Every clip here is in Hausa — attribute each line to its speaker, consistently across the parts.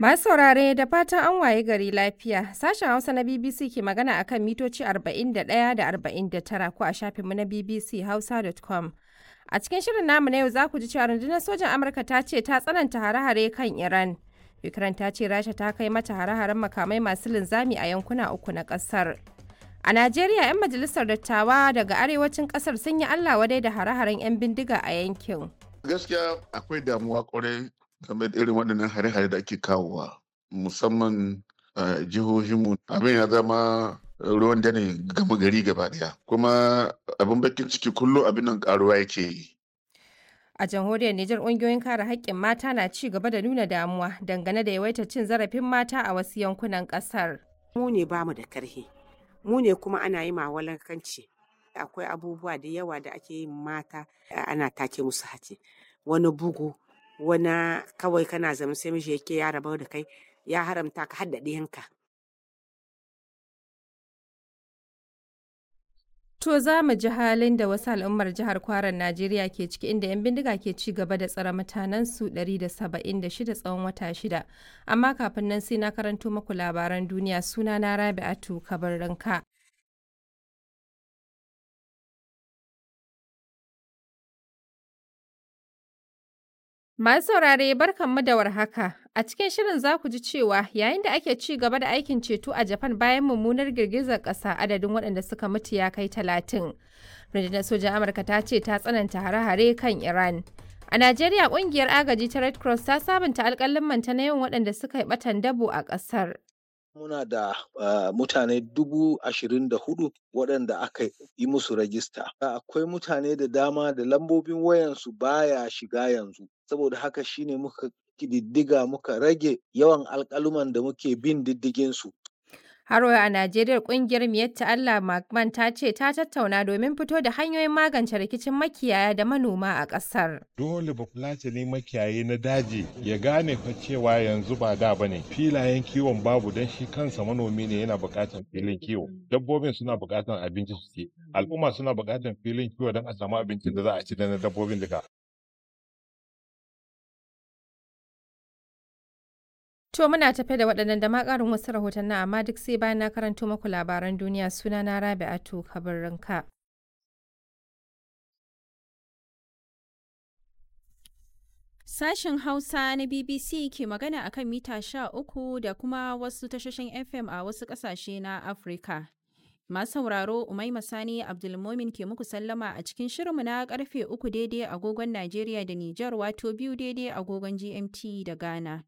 Speaker 1: Masu saurare da fatan an waye gari lafiya. Sashen Hausa na BBC ke magana akan mitoci 41 da 49 ko a shafinmu na bbchausa.com. A cikin shirin namu na yau za ku ji cewa rundunar sojan Amurka ta ce ta tsananta hare-hare kan Iran. Ukraine ta ce Rasha ta kai mata hare-haren makamai masu linzami a yankuna uku na ƙasar. A Najeriya, 'yan majalisar dattawa daga arewacin ƙasar sun yi Allah wadai da hare-haren 'yan bindiga a yankin.
Speaker 2: Gaskiya akwai damuwa kwarai game da irin waɗannan hare-hare da ake kawowa musamman a jihohinmu abin ya zama ruwan dare gama gari gaba ɗaya kuma abin bakin ciki kullum abin nan karuwa yake yi
Speaker 1: A jamhuriyar Nijar ƙungiyoyin kare haƙƙin mata na ci gaba da nuna damuwa dangane da yawaitar cin zarafin mata a wasu yankunan ƙasar.
Speaker 3: mu ne ba mu da karhi mu ne kuma ana yi ma walankanci akwai abubuwa da yawa da ake yin mata ana take musu hace wani bugu wani kawai kana zama sai miji yake ya rabu da kai ya haramta ka hadda ɗiyanka
Speaker 1: To za mu ji halin da wasu al'ummar jihar Kwaran Najeriya ke ciki inda 'yan bindiga ke ci gaba da tsare mutanensu 176 tsawon wata shida. Amma kafin nan sai na karanto maku labaran duniya suna na Rabi'atu Kabarranka. Masu saurare barkanmu da warhaka. A cikin shirin za ku ji cewa yayin da ake ci gaba da aikin ceto a Japan bayan mummunar girgizar ƙasa adadin waɗanda suka mutu ya kai talatin. Rundunar sojan Amurka ta ce ta tsananta hare-hare kan Iran. A Najeriya ƙungiyar agaji ta Red Cross ta sabunta alƙalin manta na yawan waɗanda suka yi ɓatan dabo a ƙasar.
Speaker 4: muna da uh, mutane dubu ashirin da hudu waɗanda aka yi musu rajista. Akwai mutane da dama da lambobin wayansu baya shiga yanzu. Saboda haka shine muka kididdiga muka rage yawan alƙaluman da muke bin diddiginsu.
Speaker 1: Har a Najeriya kungiyar Miyatta Allah Magman ta ce ta tattauna domin fito da hanyoyin magance rikicin makiyaya da manoma a ƙasar.
Speaker 5: Dole bafulatani makiyayi na daji ya gane fa cewa yanzu ba da bane filayen kiwon babu don shi kansa manomi ne yana buƙatar filin kiwo. Dabbobin suna buƙatar abinci su ci. Al'umma suna buƙatar filin kiwo don a samu abincin da za a ci da na dabbobin duka.
Speaker 1: To muna tafe da waɗannan da ma ƙarin wasu rahotannin amma duk sai bayan na karanto maku labaran duniya suna na Rabi'atu Kabarranka.
Speaker 6: Sashen Hausa na BBC ke magana akan mita sha uku da kuma wasu tashoshin FM a wasu ƙasashe na Afirka. Masu sauraro Umaima Sani Abdulmomin ke muku sallama a cikin shirinmu na karfe uku daidai agogon Najeriya da Nijar wato biyu daidai agogon GMT da Ghana.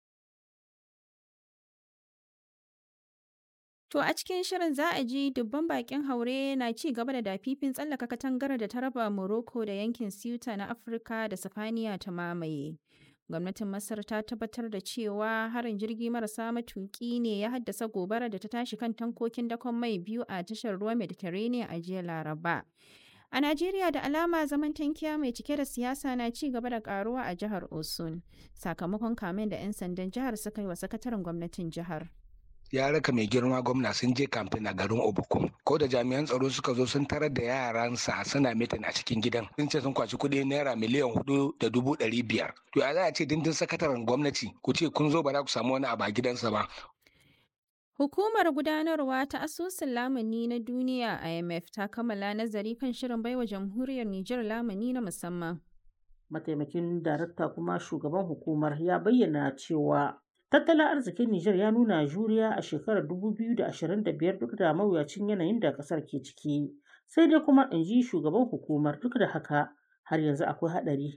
Speaker 6: To a cikin shirin za a ji dubban bakin haure na ci gaba da dafifin tsallaka katangar da ta raba Morocco da yankin Ceuta na Afirka da Sifaniya ta mamaye. Gwamnatin Masar ta tabbatar da cewa harin jirgi marasa matuki ne ya haddasa gobara da ta tashi kan tankokin dakon mai biyu a tashar ruwa Mediterranean a jiya Laraba. A Najeriya da alama zaman tankiya mai cike da siyasa na ci gaba da karuwa a jihar Osun sakamakon kamen da 'yan sandan jihar suka yi wa sakataren gwamnatin jihar.
Speaker 7: ya raka mai girma gwamna sun je kamfen a garin obukum ko da jami'an tsaro suka zo sun tarar da yaransa suna mitin a cikin gidan sun ce sun kwaci kuɗi naira miliyan hudu da dubu ɗari biyar to ya za a ce dindin sakataren gwamnati ku ce kun zo ba za ku samu wani abu a gidansa ba
Speaker 6: Hukumar gudanarwa ta asusun lamuni na duniya IMF ta kammala nazari kan shirin baiwa jamhuriyar Nijar lamuni na musamman.
Speaker 8: Mataimakin darakta kuma shugaban hukumar ya bayyana cewa Tattalin arzikin Nijar ya nuna juriya a shekarar 2025 duk da mawuyacin yanayin da ƙasar ke ciki. Sai dai kuma in ji shugaban hukumar duk da haka har yanzu akwai haɗari.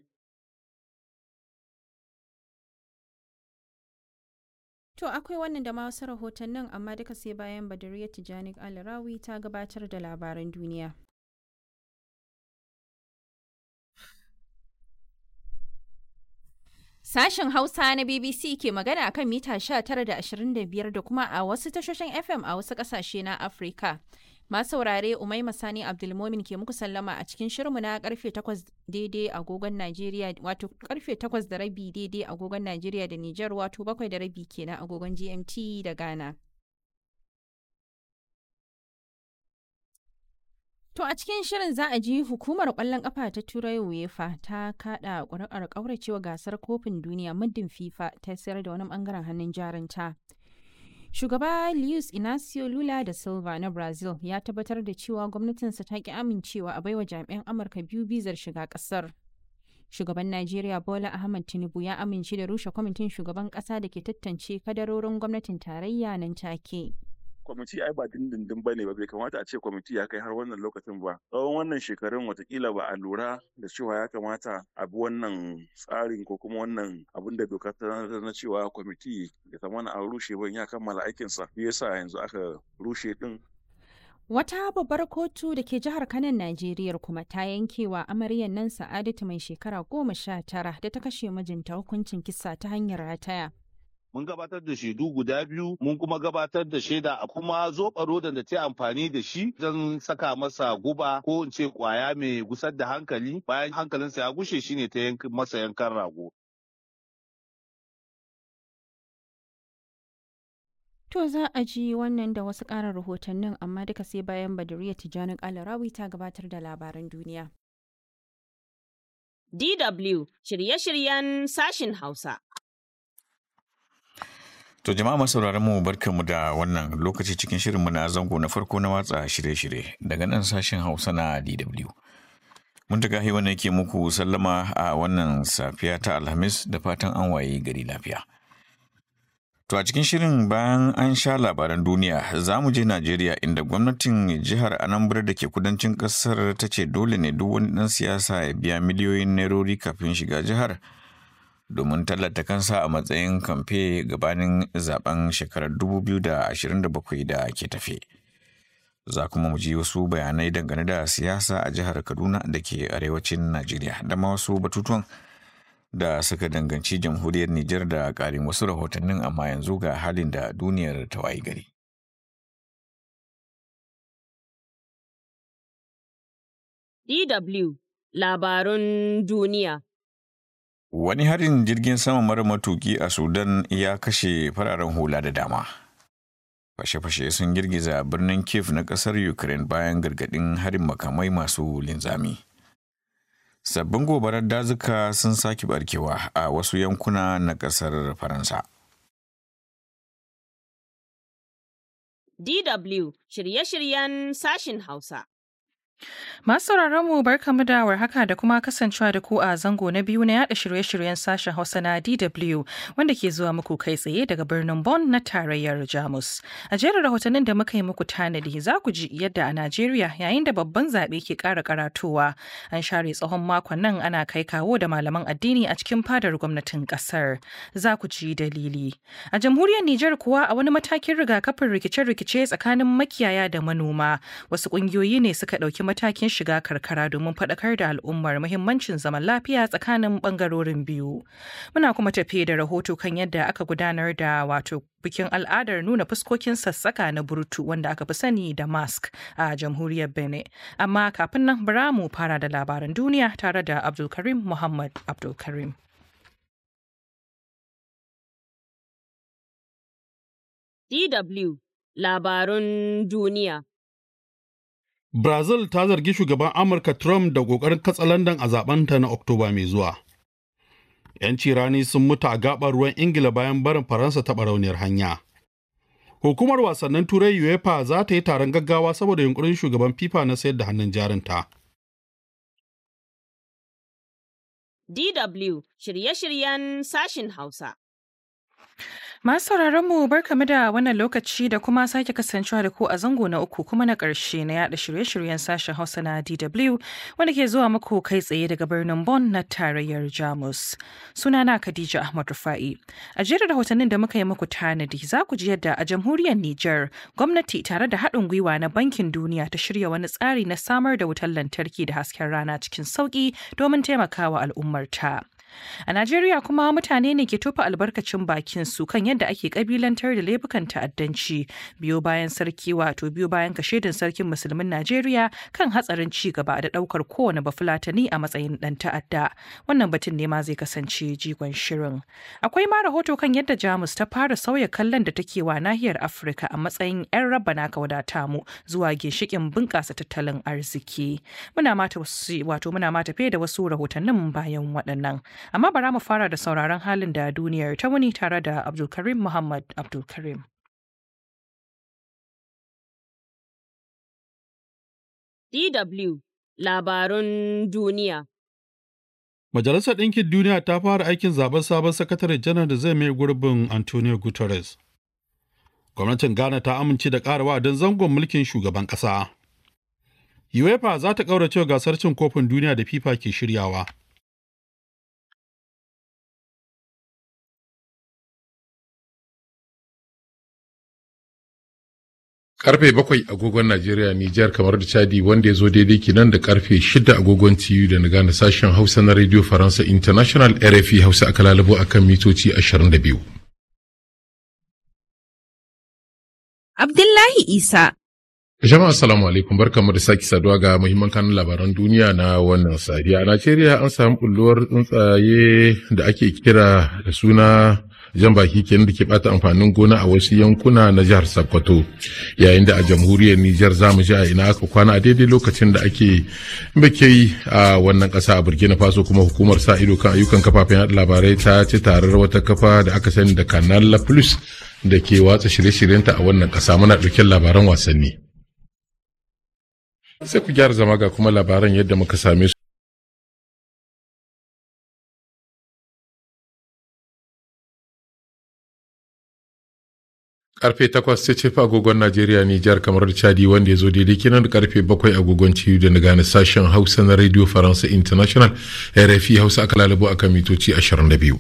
Speaker 6: To akwai wannan da ma wasu rahotannin amma duka sai bayan Badariya Tijani Alrawi ta gabatar da labaran duniya. Sashen Hausa na BBC ke magana a kan mita 19 da 25 da kuma a wasu tashoshin FM a wasu ƙasashe na Afirka. Masu saurare Umaima Sani Abdulmomin ke muku sallama a cikin shirinmu na karfe 8 daidai agogon Najeriya wato karfe 8 da rabi daidai agogon Najeriya da Nijar wato 7 da rabi kenan agogon GMT da Ghana. To a cikin shirin za a ji hukumar ƙwallon ƙafa ta Turai UEFA ta kaɗa ƙuri'ar ƙauracewa gasar kofin duniya muddin FIFA ta sayar da wani ɓangaren hannun jarinta. Shugaba Luis Inacio Lula da Silva na Brazil ya tabbatar da cewa gwamnatinsa ta ki amincewa a baiwa jami'an Amurka biyu bizar shiga ƙasar. Shugaban Najeriya Bola Ahmed Tinubu ya amince da rushe kwamitin shugaban ƙasa da ke tantance kadarorin gwamnatin tarayya nan take.
Speaker 9: kwamiti ai ba dindindin ba ne ba bai kamata a ce kwamiti ya kai har wannan lokacin ba tsawon wannan shekarun watakila ba a lura da cewa ya kamata a bi wannan tsarin ko kuma wannan abin da doka ta na cewa kwamiti ya zama an rushe ban ya kammala aikinsa shi yasa yanzu aka rushe din
Speaker 6: Wata babbar kotu da ke jihar Kanan Najeriya kuma ta yankewa amaryar nan Sa'adatu mai shekara goma sha tara da ta kashe mijinta hukuncin kisa ta hanyar rataya.
Speaker 10: mun gabatar da shaidu guda biyu mun kuma gabatar da shaida a kuma zoɓa rodan da ta amfani da shi don saka masa guba ko in ce kwaya mai gusar da hankali bayan hankalinsa ya gushe shine ta masa yankan rago
Speaker 6: To za a ji wannan da wasu ƙarin rahotannin amma duka sai bayan Baduriya Tijjani Kalarawi ta gabatar da labaran duniya.
Speaker 11: DW shirye-shiryen sashin Hausa.
Speaker 12: To jama'a masauraran mu barkanmu da wannan lokaci cikin shirinmu na zango na farko na watsa shirye-shirye daga nan sashen Hausa na DW. Mun ta gahi wannan ke muku sallama a wannan safiya ta Alhamis da fatan an waye gari lafiya. To a cikin shirin bayan an sha labaran duniya za mu je Najeriya inda gwamnatin jihar Anambra da ke kudancin kasar ta ce dole ne duk wani ɗan siyasa ya biya miliyoyin nairori kafin shiga jihar. domin tallata kansa a matsayin kamfe gabanin zaben shekarar 2027 da ke tafe. Za kuma mu ji wasu bayanai dangane da siyasa a jihar Kaduna da ke arewacin Najeriya da ma wasu batutuwan da suka danganci jamhuriyar Nijar da ƙarin wasu rahotannin amma yanzu ga halin da duniyar ta wayi gari.
Speaker 11: DW Labarun Duniya
Speaker 12: Wani harin jirgin sama mara matuki a Sudan ya kashe fararen hula da dama. Fashe-fashe sun girgiza birnin Kiev na ƙasar Ukraine bayan gargaɗin harin makamai masu linzami. Sabbin gobarar dazuka sun sake barkewa a wasu yankuna na ƙasar Faransa.
Speaker 11: DW shirye-shiryen sashin Hausa.
Speaker 13: Masu mu barkamu da warhaka da kuma kasancewa da ku a zango na biyu na yada shirye-shiryen sashen Hausa na DW wanda ke zuwa muku kai tsaye daga birnin Bonn na tarayyar Jamus. A jerin rahotannin da muka yi muku tanadi za ku ji yadda a Najeriya yayin da babban zaɓe ke ƙara karatowa an share tsawon makon nan ana kai kawo da malaman addini a cikin fadar gwamnatin ƙasar. Za ku ji dalili. A jamhuriyar Nijar kuwa a wani matakin rigakafin rikice-rikice tsakanin makiyaya da manoma wasu ƙungiyoyi ne suka ɗauki matakin shiga karkara domin faɗakar da al'ummar muhimmancin zaman lafiya tsakanin ɓangarorin biyu. Muna kuma tafiye da rahoto kan yadda aka gudanar da wato bikin al'adar nuna fuskokin sassaka na burtu wanda aka fi sani da mask a jamhuriyar Benin. Amma kafin nan bara mu fara da labaran duniya tare da Abdulkarim Muhammad Abdulkarim.
Speaker 11: DW Labarun Duniya
Speaker 14: Brazil ta zargi shugaban Amurka Trump da ƙoƙarin katsalandan a zabenta na Oktoba mai zuwa. 'Yanci rani sun mutu a gaɓar ruwan Ingila bayan barin Faransa ta barauniyar hanya. Hukumar wasannin Turai UEFA za ta yi taron gaggawa saboda yunkurin shugaban FIFA na sayar da hannun jarinta.
Speaker 11: DW shirye-shiryen sashin Hausa.
Speaker 13: Masu sauraron mu barkamu da wannan lokaci da kuma sake kasancewa da ku a zango na uku kuma na ƙarshe na yada shirye-shiryen sashen Hausa na DW wanda ke zuwa muku kai tsaye daga birnin Bonn na tarayyar Jamus. Sunana Khadija Ahmad Rufa'i. A jerin rahotannin da muka yi muku tanadi za ku ji yadda a jamhuriyar Nijar gwamnati tare da haɗin gwiwa na Bankin Duniya ta shirya wani tsari na samar da wutar lantarki da hasken rana cikin sauƙi domin taimakawa al'ummarta. A Najeriya kuma mutane ne ke tofa albarkacin bakin su kan yadda ake kabilantar da laifukan ta'addanci biyo bayan sarki wato biyo bayan kashedin sarkin musulmin Najeriya kan hatsarin ci gaba da daukar kowane bafulatani a matsayin dan ta'adda. Wannan batun ne ma zai kasance jigon shirin. Akwai ma rahoto kan yadda Jamus ta fara sauya kallon da take wa nahiyar Afirka a matsayin 'yan rabana ka wadata mu zuwa ginshikin bunƙasa tattalin arziki. Muna mata wato muna mata fe da wasu rahotannin bayan waɗannan. Amma bara mu fara da sauraron halin da duniyar ta wuni tare da Abdulkarim Muhammad Abdulkarim.
Speaker 11: DW Labarun Duniya
Speaker 14: Majalisar Ɗinkin Duniya ta fara aikin zaben sabon sakatare janar da zai mai gurbin Antonio Guterres. Gwamnatin Ghana ta amince da ƙara wa'adin zangon mulkin shugaban ƙasa. UEFA za ta ƙaurace gasar cin kofin duniya da FIFA ke shiryawa.
Speaker 15: Karfe bakwai agogon Najeriya Nijar kamar da Chadi wanda ya zo daidai kenan da karfe shida agogon TU da na gane sashen Hausa na Radio Faransa International RFI Hausa aka lalabo akan mitoci 22.
Speaker 16: Abdullahi Isa.
Speaker 15: Jama'a assalamu alaikum barkamu da sake saduwa ga muhimman kanun labaran duniya na wannan safiya. A Najeriya an samu bulluwar tsuntsaye da ake kira da suna jan baki kenan da ke bata amfanin gona a wasu yankuna na jihar Sokoto yayin da a jamhuriyar Nijar za mu ji a ina aka kwana a daidai lokacin da ake bake a wannan kasa a Burkina Faso kuma hukumar sa ido kan ayyukan kafafen yaɗa labarai ta ci tarar wata kafa da aka sani da Canal Plus da ke watsa shirye-shiryenta a wannan kasa muna ɗauken labaran wasanni. Sai ku gyara zama ga kuma labaran yadda muka same su. karfe takwas ta ce agogon Najeriya Nijar kamar da Chadi wanda ya zo daidai kenan da karfe bakwai agogon ciyu da na gane sashen Hausa na Radio Faransa International RFI Hausa aka lalabo akan mitoci 22.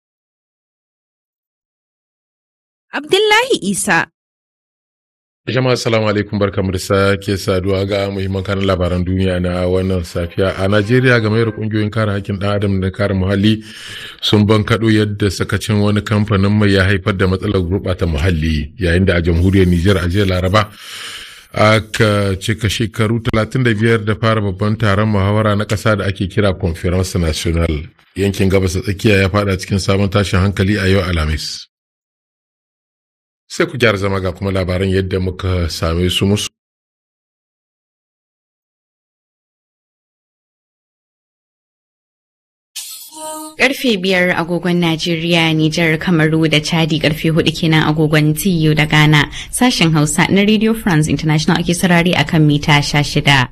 Speaker 16: Abdullahi Isa.
Speaker 15: Jama'a salamu alaikum barkamu da sake saduwa ga muhimman kanin labaran duniya na wannan safiya a Najeriya game da kungiyoyin kare hakkin ɗan adam da kare muhalli sun bankaɗo yadda sakacin wani kamfanin mai ya haifar da matsalar gurɓata muhalli yayin da a jamhuriyar Nijar a jiya Laraba aka cika shekaru 35 da fara babban taron muhawara na ƙasa da ake kira Conference National yankin gabas tsakiya ya fada cikin sabon tashin hankali a yau Alhamis. sai ku gyara zama ga kuma labaran yadda muka same su musu.
Speaker 17: Karfe biyar agogon Najeriya, Nijar, Kamaru da Chadi karfe hudu kenan agogon TU da Ghana. Sashen Hausa na Radio France International ake sarari akan mita sha shida.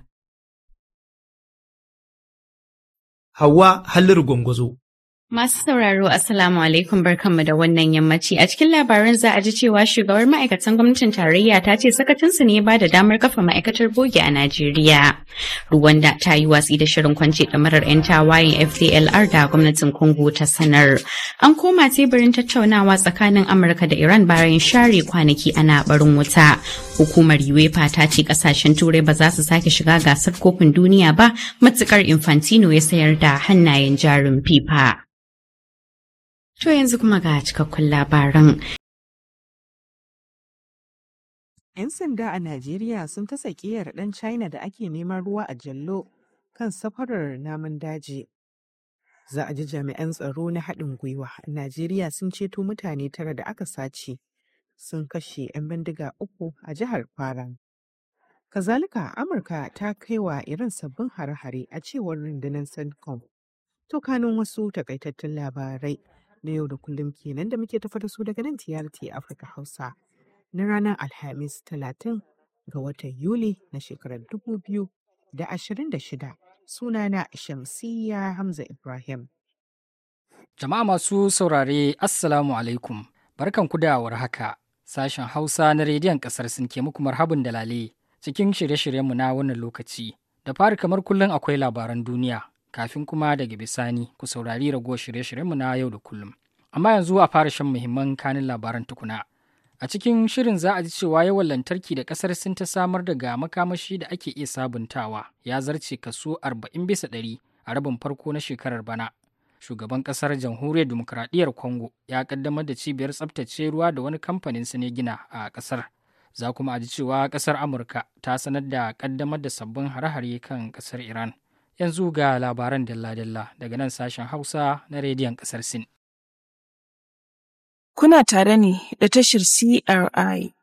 Speaker 18: Hawa Halliru Gwangwazo.
Speaker 17: Masu sauraro Assalamu alaikum barkanmu da wannan yammaci a cikin labaran za a ji cewa shugabar ma'aikatan gwamnatin tarayya ta ce sakacinsu ne ba da damar kafa ma'aikatar bogi a Najeriya. Ruwanda ta yi watsi da shirin kwance ɗamarar 'yan tawayen FDLR da gwamnatin Congo ta sanar. An koma teburin tattaunawa tsakanin Amurka da Iran bayan share kwanaki ana barin wuta. Hukumar UEFA ta ce kasashen Turai ba za su sake shiga gasar kofin duniya ba matukar Infantino ya sayar da hannayen jarin FIFA. To yanzu kuma ga cikakkun labaran.
Speaker 19: 'Yan sanda a Najeriya sun ta sakiyar ɗan China da ake neman ruwa a jallo kan safarar namun daji. Za a ji jami'an tsaro na haɗin gwiwa a Najeriya sun ceto mutane tara da aka sace sun kashe 'yan bindiga uku a jihar Kwara. Kazalika Amurka ta kai wa irin sabbin hare-hare a cewar rundunar CENTCOM. To kanun wasu takaitattun labarai. na yau da kullum kenan da muke tafa da su daga nan TRT Afirka Hausa na ranar Alhamis 30 ga watan Yuli na shekarar 2026 sunana Shamsiyya Hamza Ibrahim.
Speaker 20: Jama'a masu saurare Assalamu alaikum barkan ku da haka sashen Hausa na rediyon kasar sun ke muku marhabin dalale cikin shirye-shiryenmu na wannan lokaci da fari kamar kullum akwai labaran duniya kafin kuma daga bisani ku saurari ragowar shirye-shiryenmu na yau da kullum. Amma yanzu a fara shan muhimman kanin labaran tukuna. A cikin shirin za a ji cewa yawan lantarki da ƙasar Sin ta samar daga makamashi da ake iya sabuntawa ya zarce kaso 40 bisa ɗari a rabin farko na shekarar bana. Shugaban ƙasar jamhuriyar demokradiyyar Congo ya ƙaddamar da cibiyar tsabtace ruwa da wani kamfanin su ne gina a ƙasar. Za kuma a ji cewa ƙasar Amurka ta sanar da ƙaddamar da sabbin hare-hare kan ƙasar Iran. Yanzu ga labaran dalla-dalla daga nan sashen Hausa na rediyon ƙasar Sin.
Speaker 21: Kuna tare ne da tashar CRI